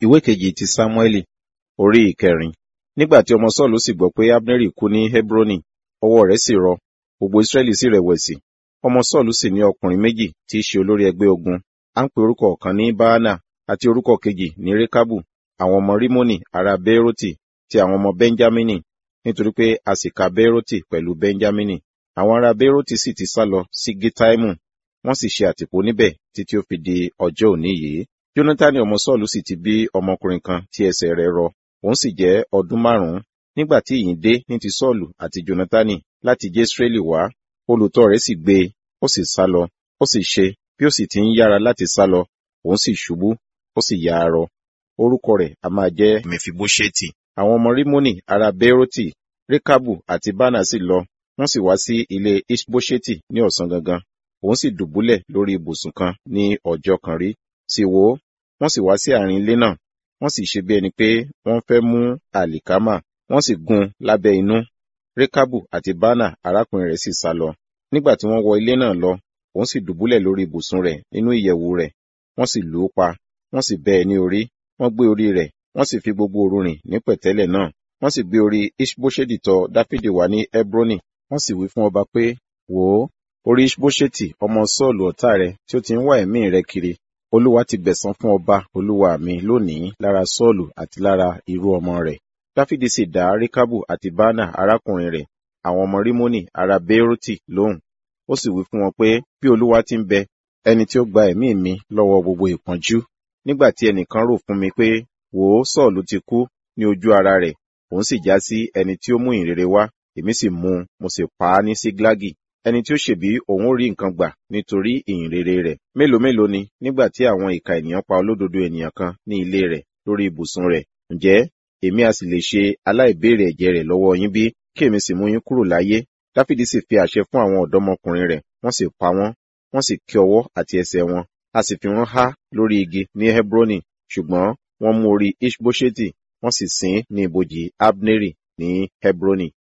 ìwé kejì ti sámúẹ́lì orí ìkẹrin nígbà tí ọmọ sọ́ọ̀lù sì gbọ́ pé abneri kú ní hebroni ọwọ́ rẹ̀ sì rọ gbogbo israẹli sì rẹ̀wẹ̀sì ọmọ sọ́ọ̀lù sì ní ọkùnrin méjì tí í ṣe olórí ẹgbẹ́ ogun à ń pe orúkọ ọ̀kan ní baana àti orúkọ kejì ní rekabu àwọn ọmọ rimoni ará beeroti ti àwọn ọmọ benjamini nítorí pé a sì ka beeroti pẹ̀lú benjamini àwọn ará beeroti sì ti sá lọ sí gitaimu wọ́n sì ṣe àtìpó níbẹ̀ títí ó fi di ọjọ́ òní yìí jonathan ọmọ sọ́ọ̀lù sì ti bí ọmọkùnrin kan tí ẹsẹ̀ rẹ̀ rọ òun sì jẹ́ ọdún márùn-ún nígbà tí ìyìn dé ní ti sọ́ọ̀lù àti jonathani láti jésírẹ́lì wá olùtọ́ rẹ̀ sì gbé e ó sì sá lọ ó sì ṣe bí ó sì ti ń yára láti sá lọ òun sì ṣubú ó sì ya arọ orúkọ rẹ̀ a máa jẹ́ mẹfibóṣẹ́tì àwọn ọmọ rímónì ará bẹ́rọ́tì rékàbù àti bánà sì lọ wọ́n sì wá sí ilé ishbóṣẹ́tì ní ọ̀sán gangan òun sì dùbúlẹ̀ lórí ibùsùn kan ní ọjọ́ kan rí sì wò ó wọ́n sì wá sí àárín ilé náà wọ́n sì ṣe bí ẹni pé wọ́n fẹ́ mú àlìkámà wọ́n sì gún lábẹ́ inú rékàbù àti bánà arákùnrin rẹ̀ sì sá lọ nígbà tí wọ́n wọ ilé náà lọ òun sì dùbúlẹ̀ lórí ibùsùn rẹ̀ nínú ìyẹ̀wù rẹ̀ wọ́n sì lù ú pa wọ́n sì bẹ́ ẹ ní orí wọ́n gbé orí rẹ̀ wọ́n sì fi gbogbo òru rìn ní pẹ̀tẹ́lẹ̀ náà wọ́n sì gbé orí ishbosheti tọ̀ dáfídì wá ní hebroni wọ́n sì wí fún ọba pé wò ó orí ishbosheti ọmọ sọ́ọ̀lù ọ̀tá rẹ̀ tí ó ti ń wá ẹ̀mí rẹ̀ kiri olúwa ti gbẹ̀san fún ọba olúwa mi lónìí lára sọ́ọ̀lù àti lára irú ọmọ rẹ̀ dáfídì sì dá rékábù àti bánà arákùnrin rẹ̀ àwọn ọmọ rímónì ará bẹ́rọ́tì lóhùn ó sì wí fún wọn pé bí olúwa ti ń bẹ ẹni tí ó gba ẹ̀mí mi lọ́wọ́ gbogbo ìpọ́njú nígbà tí ẹnìkan rò fún mi pé wò ó sọ́ọ̀lù ti kú ní ojú ara rẹ̀ òun sì já sí ẹni tí ó mú ìrere wá èmi sì mú un mo sì pa á ní síglágì ẹni tí ó ṣèbí òun ó rí nǹkan gbà nítorí ìhìnrere rẹ̀ mélòó mélòó ni nígbà tí àwọn ìka ènìyàn pa olódodo ènìyàn kan ní ilé rẹ̀ lórí ibùsùn rẹ̀ ǹjẹ́ èmi a sì lè ṣe aláìbéèrè ẹ̀jẹ̀ rẹ̀ lọ́wọ́ yín bí kí èmi sì mú yín kúrò láyé dáfídì sì fi àṣẹ fún àwọn ọ̀dọ́mọkùnrin rẹ̀ wọ́n sì pa wọ́n wọ́n sì ké ọwọ́ àti ẹsẹ̀ wọn a sì fi wọ́n há lórí igi ní hebroni ṣùgbọ́n wọ́n mú orí ishbosheti wọ́n sì sin ní ibojì abneri ní hebroni